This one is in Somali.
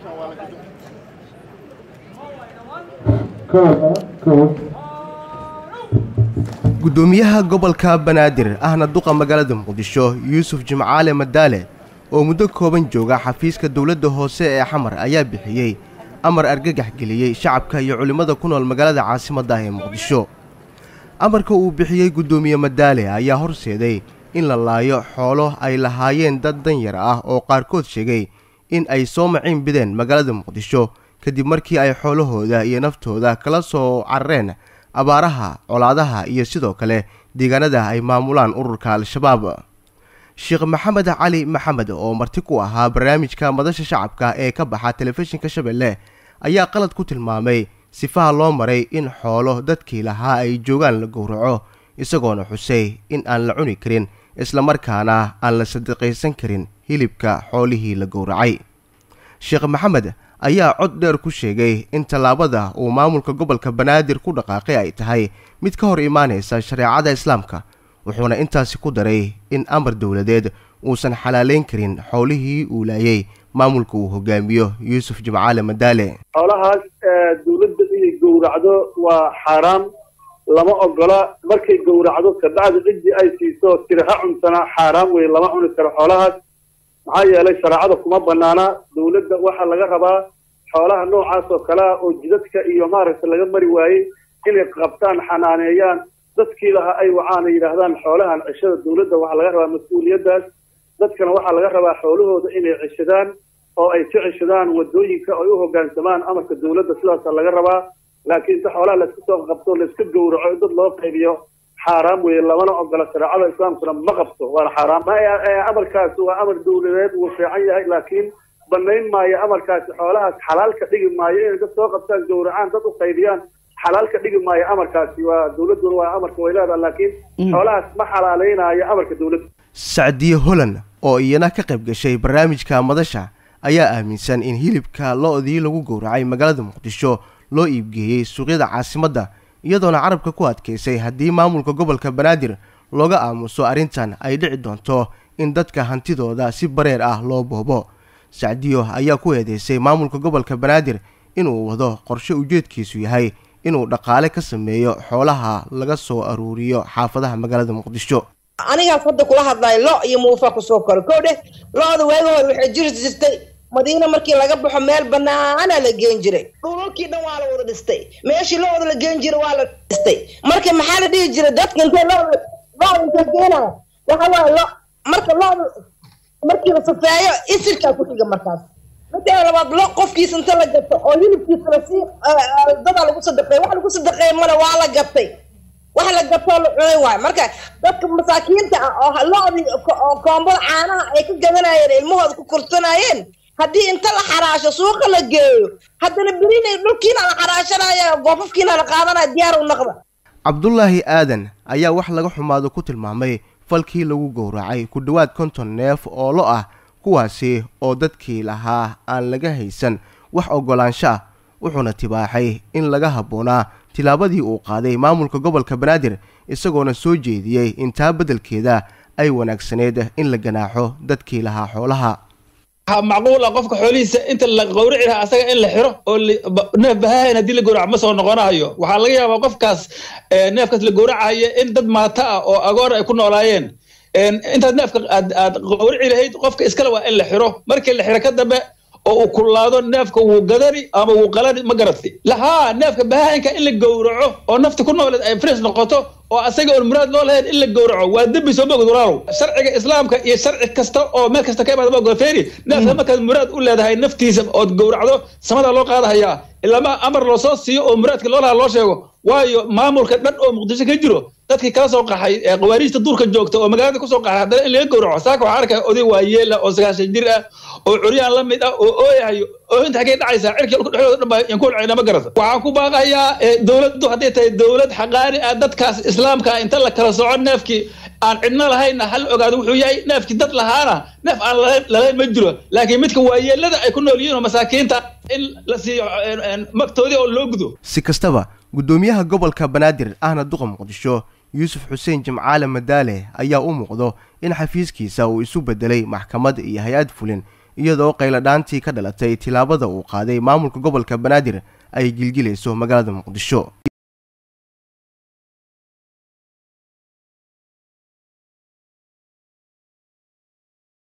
gudoomiyaha gobolka banaadir ahna duqa magaalada muqdisho yuusuf jimcaale madaale oo muddo kooban jooga xafiiska dowladda hoose ee xamar ayaa bixiyey amar argagax geliyey shacabka iyo culimmada ku nool magaalada caasimadda ah ee muqdisho amarka uu bixiyey guddoomiye madaale ayaa horseeday in la laayo xoolo ay lahaayeen dad danyar ah oo qaarkood sheegay in ay soo maciin bideen magaalada muqdisho kadib markii ay xoolahooda iyo naftooda kala soo carareen abaaraha colaadaha iyo sidoo kale deegaanada ay maamulaan ururka al-shabaab sheekh maxamed cali maxamed oo marti ku ahaa barnaamijka madasha shacabka ee ka baxa telefishinka shabeelle ayaa qalad ku tilmaamay sifaha loo maray in xoolo dadkii lahaa ay joogaan la gowraco isagoona xusay in aan la cuni karin islamarkaana aan la sadiqaysan karin hilibka xoolihii la gowracay sheekh maxamed ayaa cod dheer ku sheegay in tallaabada uu maamulka gobolka banaadir ku dhaqaaqay ay tahay mid ka hor imaanaysa shareecada islaamka wuxuuna intaasi ku daray in amar dowladeed uusan xalaalayn karin xoolihii uu laayay maamulka uu hogaamiyo yuusuf jimcaale madaale xoolahaas dawladda inay gowracdo waa xaaraam lama ogola markay gowracdo kabacdi ciddii ay siiso tiraha cuntana xaaraam wey lama cuni karo xoolahaas maxaa yeelay shareecada kuma banaana dawladda waxaa laga rabaa xoolaha noocaas oo kalea oo jidadka iyo maaragtay laga mari waayey inay qabtaan xanaaneeyaan dadkii laha ay wacaan ay yidhaahdaan xoolahan cishada dawladda waxaa laga rabaa mas-uuliyaddaas dadkana waxaa laga rabaa xoolahooda inay cishadaan oo ay ka cishadaan wadooyinka ay u hoggaansamaan amarka dawladda sidaasa laga rabaa laakiin inta xoolaha layska soo qabto layska gowraco in dad loo qaybiyo xaaraam weeye lamana ogola shareecada islaamkuna ma qabto waana xaaraam amarkaasi waa amar dawladeed wuu fiican yahay laakiin banayn maayo amarkaasi xoolahaas xalaal ka dhigi maayo inay dad soo qabtaan gowracaan dad u qaybiyaan xalaal ka dhigi maayo amarkaasi waa dawladduna waa amarka way leedaha laakiin xoolahaas ma xalaaleynaayo amarka dawladda sacdiye holland oo iyana ka qayb gashay barnaamijka madasha ayaa aaminsan in hilibka lo-dii lagu gowracay magaalada muqdisho loo iibgeeyey suuqyada caasimadda iyadoona carabka ku adkaysay haddii maamulka gobolka banaadir looga aamuso arrintan ay dhici doonto in dadka hantidooda si bareer ah loo boobo sacdiyo ayaa ku eedeysay maamulka gobolka banaadir inuu wado qorshe ujeedkiisu yahay inuu dhaqaale ka sameeyo xoolaha laga soo aruuriyo xaafadaha magaalada muqdisho anigaas hadda kula hadlayo lo iyo muufa kusoo koro ko dheh lo-da waagi hore waxay jiri jirtay madiina markii laga baxo meel banaana la geen jiray dhulalkii dhan waa la wada dhistay meeshii lo-da la geen jiray waa la dhistay marka maxaa la dhihi jiray dadka intay lo-da lo-da intay geenaya waxa waaye lo marka lo-da markii la safeeyo isirkaa ku xiga markaas midda labaad lo qofkiisa inta la gato oo hilibkiisa lasii dadaa lagu sadaqeey wax lagu sadaqeey male waa la gatay wax la gatoo la cunay waayo marka dadka masaakiinta ah oo lo-dii koombada caanaha ay ka gadanayeen ilmahooda ku korsanayeen haddii inta la xaraasho suuqa la geeyo haddana berina dhulkiina la xaraashanaya goofafkiina la qaadanaya diyaar u naqda cabdulaahi aadan ayaa wax laga xumaado ku tilmaamay falkii lagu gowracay ku dhowaad konton neef oo lo ah kuwaasi oo dadkii lahaa aan laga haysan wax oggolaansho ah wuxuuna tibaaxay in laga habboonaa tilaabadii uu qaaday maamulka gobolka banaadir isagoona soo jeediyey intaa beddelkeeda ay wanaagsaneyd in la ganaaxo dadkii lahaa xoolaha macquul ah qofka xoolihiisa inta la gowrici lahaa asaga in la xiro oo neef bahahayn haddii la gowraco ma soo noqonahayo waxaa laga yaabaa qofkaas neefkaas la gowracayo in dad maata ah oo agoor ay ku noolaayeen intaad neefka aad gowrici lahayd qofka iskale waa in la xiro markii la xiro ka dambe oo uu kulaado neefka wuu gadani ama wuu qalani ma garatay lahaa neefka bahaayinka in la gowraco oo nafta ku nooleed ay fres noqoto oo asaga oon muraad loo lahayn in la gowraco waa dembi soo mogod walaalow sharciga islaamka iyo sharci kasta oo meel kasta ka imaada magofeeri neefka markaad muraad u leedahay naftiisa ood gowracdo samada loo qaadahayaa ilama amar loo soo siiyo oo muraadka loo lahaa loo sheego waayo maamulka dhan oo muqdisho ka jiro dadkii kala soo qaxay ee qawaariijta duurka joogta oo magaalada kusoo qaxay haddana in laga gowraco saaka waxaa arkaya oday waayeela oo sagaashan jir ah oo curyaan la mid ah oo ooyahayo oo inta xaggay dhacaysaa cirkii dhulka dhexdooda dhan baa yan ku holcayna ma garata waxaan ku baaqayaa dowladdu hadday tahay dowlad xaqaani ah dadkaas islaamka inta la kala soco neefkii aan cidno lahayna hal ogaado wuxuu yahay neefkii dad lahaana neef aan lalayn ma jiro laakiin midka waayeelada ay ku nool yihiin oo masaakiinta in la siiyo magtoodii oo loo gudo si kastaba guddoomiyaha gobolka banaadir ahna duqa muqdisho yuusuf xuseen jimcaale madaale ayaa u muuqdo in xafiiskiisa uu isu beddelay maxkamad iyo hay-ad fulin iyadoo qayladhaantii ka dhalatay tilaabada uu qaaday maamulka gobolka banaadir ay gilgilayso magaalada muqdisho